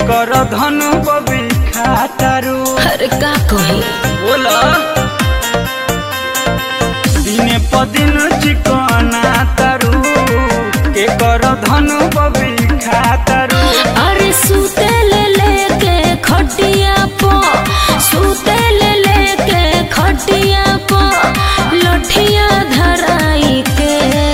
कर धन बबी खातारू अरे का कही बोला दिने पदिन चिकना तारू के कर धन बबी खातारू अरे सूते ले लेके खटिया पो सूते ले लेके खटिया पो लठिया धराई के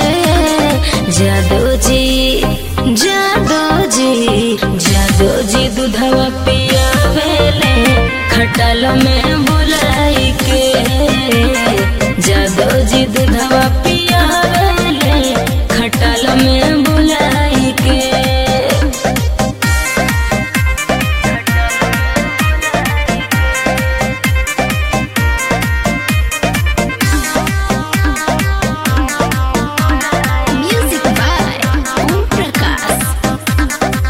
जादो जी जादो जी जादो जी दूधवा पियावेले खटाल में बुलाई के जादो जी दूधवा पियावेले खटाल में बुलाई के Music by Om Prakash.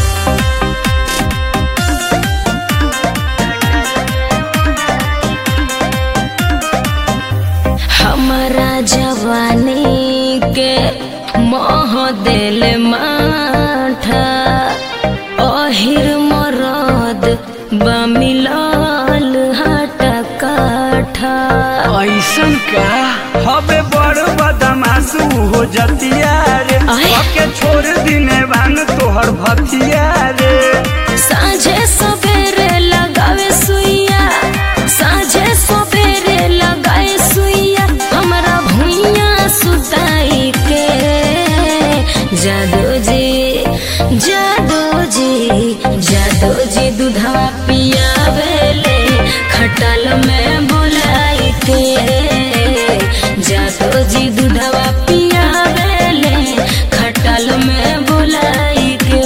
हमारा जवानी के मोह दिल माठा अहिर मरद बमिलाल हटा काठा ऐसन का हबे बड़ बदमाशू हो जतिया रे आय। के छोड़ दिने बान तोहर भतिया रे साझे सवेरे लगावे सुइया साझे सवेरे लगाए सुइया हमरा भुइया सुताई के जादो जी जादो जी जादो जी दूधवा पियावेले खटाल में बुलाई के जादो जी दूधवा पियावेले खटाल में बुलाई के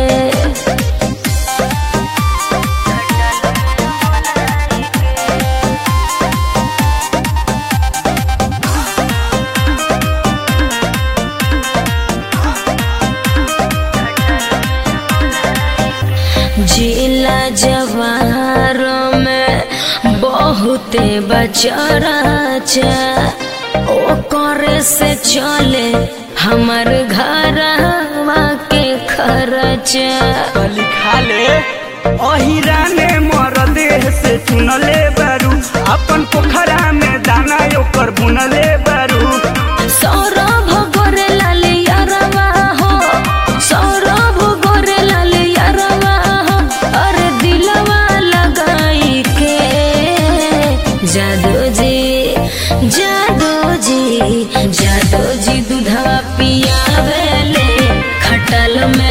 जिला जवार में बहुते बचराचा ओ करे से चले हमर घरवा के खर्चा कली खा ले अहिरा ने मर देह से चुनले बारू अपन पोखरा में दाना ओकर बुनले बारू सौरभ गोरे लाले यारवा हो सौरभ गोरे लाले यारवा हो अरे दिलवा लगाई के जादो जी जादो जी जादो जी दूधवा पियावेले खटल में